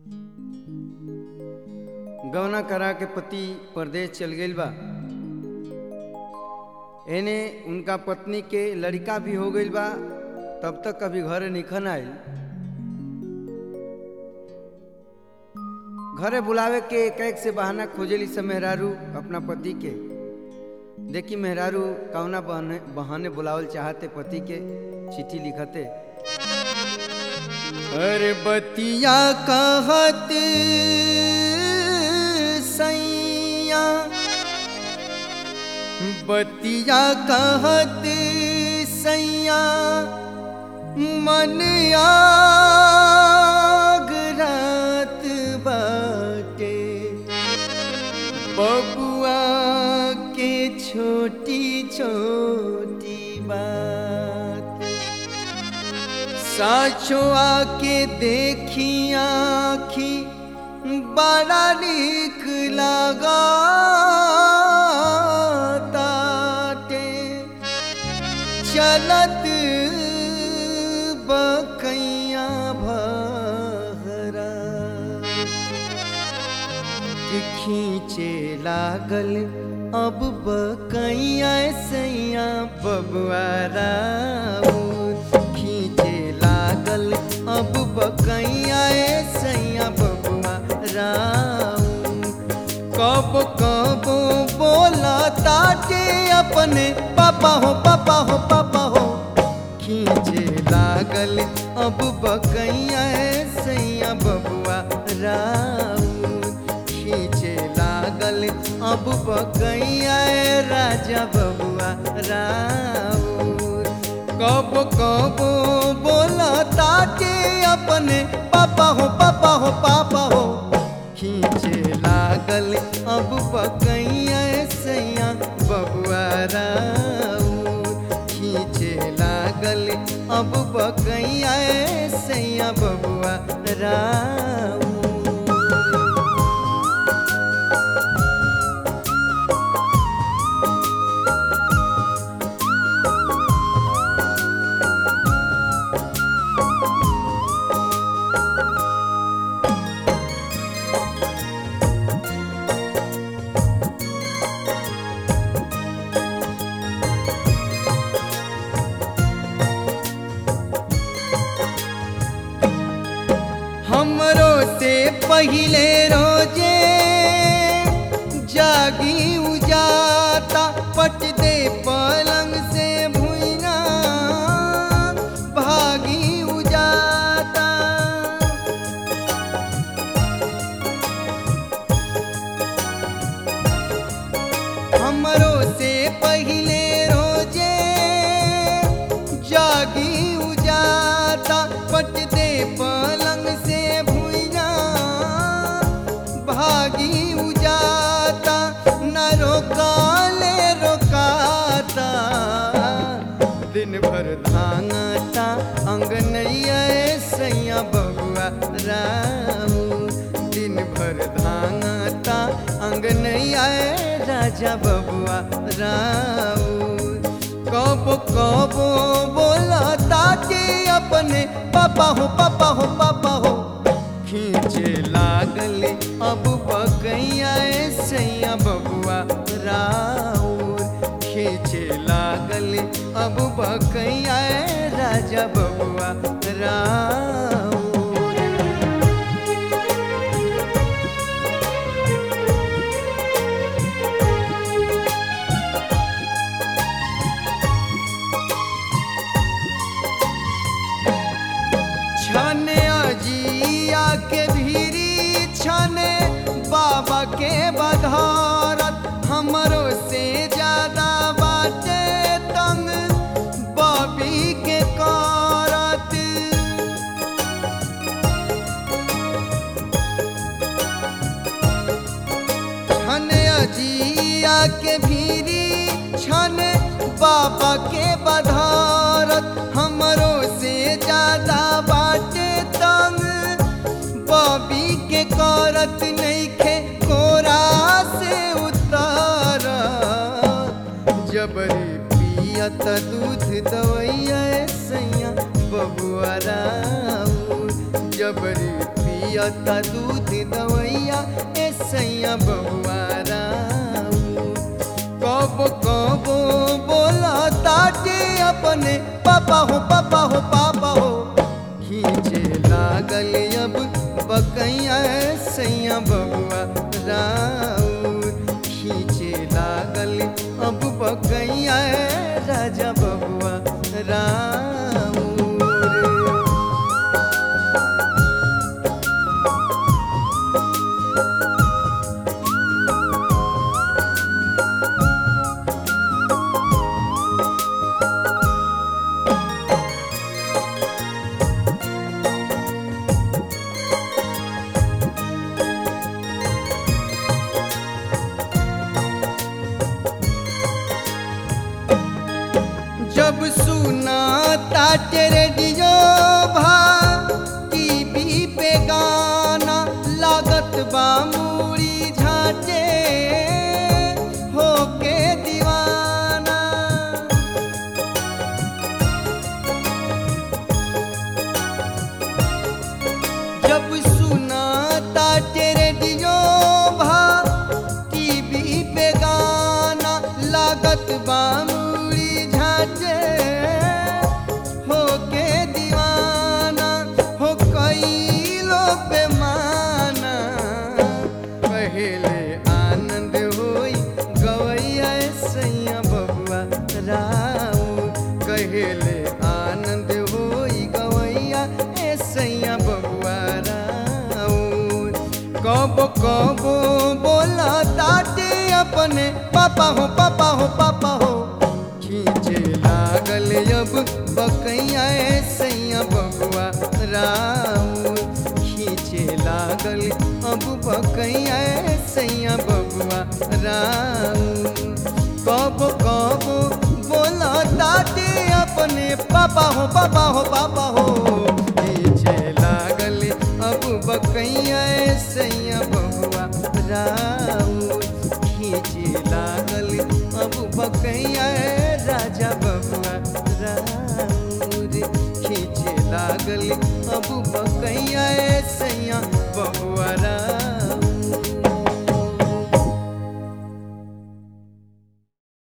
गौना करा के पति परदेश चल गईल बा एने उनका पत्नी के लड़का भी हो गईल बा तब तक कभी घरे निखन आयल घरे बुलावे के एक एक से बहाना खोजेली सब मेहरारू अपना पति के देखी मेहरारू कौना बहने बहाने बुलावल चाहते पति के चिट्ठी लिखते अरे बतिया कहत सैया बतिया कहत सैया मन आग रात बाटे बबुआ के छोटी छोटी बात साचो आके देखी आखी बड़ा निक लगा ताटे चलत बकैया भरा कि खींचे लागल अब बकैया सैया बबुआरा खींचे लागल अब बकैया सैया बबुआ राऊ कब कब बोला ताटे अपने पापा हो पापा हो पापा हो खींचे लागल अब बकैया सैया बबुआ राऊ खींचे लागल अब बकैया राजा बबुआ राऊ कब कब बोला ताटे अपने पापा हो पापा हो पापा हो खींचे लागल अब बकैया सैया बबुआ राऊ खींचे लागल अब बकैया सैया बबुआ राऊ हमरो से पहिले रोजे जागी उजाता पट दे पलंग से भुइया भागी उजाता हमरो से पहिले रोजे जागी उजाता पट दे पलंग से भुइया भागी उजाता न रोकाले रोकाता दिन भर धांगता अंगनैया सैया बबुआ राऊ दिन भर धांगता अंगनैया राजा बबुआ राऊ कब कब बोला ताके अपने पापा हो पापा हो पापा हो खींचे लागल अब बकैया सैया बबुआ राउर खींचे लागल अब बकैया राजा बबुआ राउर छने अजिया के भीरी छने बाबा के बधारत हमरो से ज्यादा बाटे तंग बबी के करत छन अजिया के भीरी छन बाबा के बधारत हमरो से ज्यादा बाटे तंग बबी के करत नइखे कोरा से उतार जबरी पियत दूध दवैया सैया बबुआ राऊ जबरी पियता दूध दवैया ए सैया बबुआ राऊ कब कब बोला ताटे अपने पापा हो पापा हो पापा हो खींचे लागल अब बकैया सैया बबुआ राउर खींचे लागल अब बकैया राजा बबुआ राउर जब सुना ताटे रेडियो भा टीवी पे गाना लागत बा मूड़ी झाटे होके दीवाना जब सुना ताटे रेडियो भा टीवी पे गाना लागत बा मूड़ी झाटे होके दीवाना हो कई लोग बेमाना पहले आनंद होई गवैया सैया बबुआ राऊ कहेले आनंद होई गवैया ए सैया बबुआ राऊ कब कब बोला ताटे अपने पापा हो पापा हो पापा हो खींचे लागल अब बकैया ए सैया बबुआ राऊ खींचे लागल अब बकैया ए सैया बबुआ राऊ कब कब बोला ताटे अपने पापा हो पापा हो पापा हो खींचे लागल अब बकैया ए सैया बबुआ राऊ खींचे लागल अब बकैया ए राजा बबुआ राउर खींचे लागल अब बकैया ए सैया बबुआ राउर